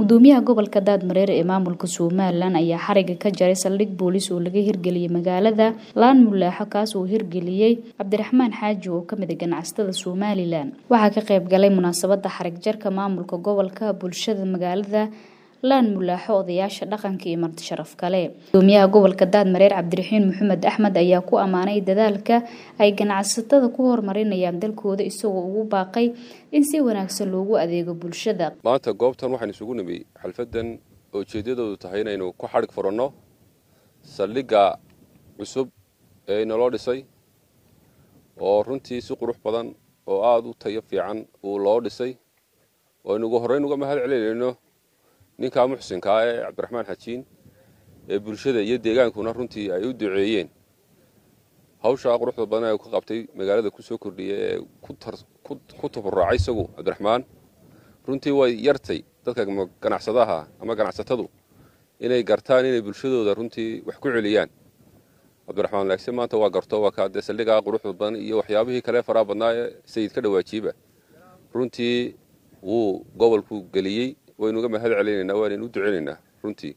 gudoomiyaha gobolka daadmareer ee maamulka somalilan ayaa xariga ka jaray saldhig boolis oo laga hirgeliyey magaalada laan mulaaxo kaas uu hirgeliyey cabdiraxmaan xaaji oo kamid a ganacsatada somalilan waxaa ka qayb galay munaasabada xarig jarka maamulka gobolka bulshada magaalada laan mulaaxo odayaasha dhaqanka iyo marti sharaf kale gudoomiyaha gobolka daadmareer cabdiraxiin maxamed axmed ayaa ku ammaanay dadaalka ay ganacsatada ku horumarinayaan dalkooda isagoo ugu baaqay in si wanaagsan loogu adeego bulshada maanta goobtan waxaan isugu nimi xalfadan oo ujeedadoodu tahay inaynu ku xadhig furanno saldhigga cusub ee naloo dhisay oo runtii si qurux badan oo aada u tayo fiican uu loo dhisay oo aynu ugu horreyn uga mahad celinayno ninkaa muxsinkaa ee cabdiraxmaan xajiin ee bulshada iyo deegaankuna runtii ay u duceeyeen hawshaa quruxda badan ee ka qabtay magaalada kusoo kordhiya ee ku taburacay isagu cabdiraxmaan runtii way yartay dadka ganacsadaha ama ganacsatadu inay gartaan inay bulshadooda runtii wax ku celiyaan cabdiraxmaan laagse maanta waa garto waa kaadee saldhigaa quruxda badan iyo waxyaabihii kale faraha badnaa ee sayid ka dhawaajiiba runtii wuu gobolku geliyey waynu uga mahad celinaynaa waanaynu u duceynaynaa runtii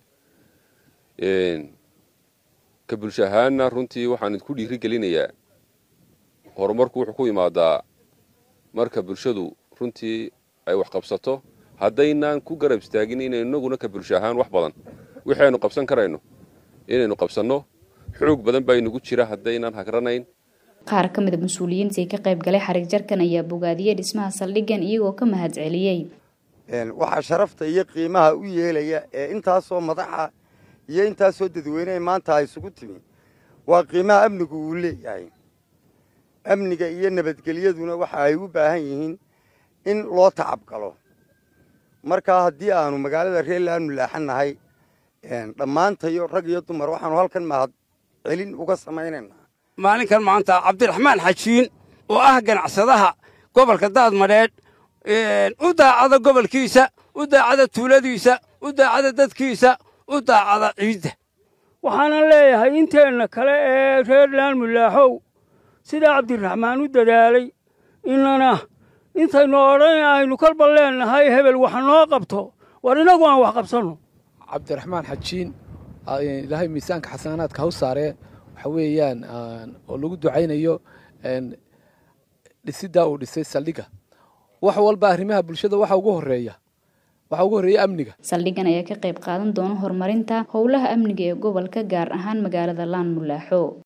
ka bulsho ahaanna runtii waxaan idinku dhiiri gelinayaa horumarku wuxuu ku imaadaa marka bulshadu runtii ay wax qabsato haddaynaan ku garab istaagin inaynu inaguna ka bulsho ahaan wax badan wixii aynu qabsan karayno inaynu qabsanno xoog badan baa inugu jira haddaynaan hagranayn qaar ka mid a mas-uuliyiintii ka qayb galay xarig jarkan ayaa bogaadiyey dhismaha saldhiggan iyagoo ka mahad celiyey waxaa sharafta iyo qiimaha u yeelaya ee intaasoo madaxa iyo intaasoo dadweyneha maanta ay isugu timi waa qiimaha amnigu uu leeyahay amniga iyo nabadgelyaduna waxa ay u baahan yihiin in loo tacab galo markaa haddii aanu magaalada reerland mulaaxan nahay dhammaantayo rag iyo dumar waxaanu halkan mahad celin uga samaynaynaa maalinkan maanta cabdiraxmaan xajiin oo ah ganacsadaha gobolka daadmadheedh u daacada gobolkiisa u daacada tuuladiisa u daacada dadkiisa u daacada ciidda waxaanan leeyahay inteenna kale ee reer laan mulaaxow sidaa cabdiraxmaan u dadaalay inana intaynu odhan aynu kolba leennahay hebel wax noo qabto war innagu aan wax qabsanno cabdiraxmaan xajiin ilaahay miisaanka xasanaadka haw saaree waxa weeyaan oo lagu ducaynayo dhisiddaa uu dhisay saldhigga wax walba arrimaha bulshada waxa ugu horeeya waxaa ugu horreeya amniga saldhiggan ayaa ka qayb qaadan doona horumarinta howlaha amniga ee gobolka gaar ahaan magaalada laan mulaaxo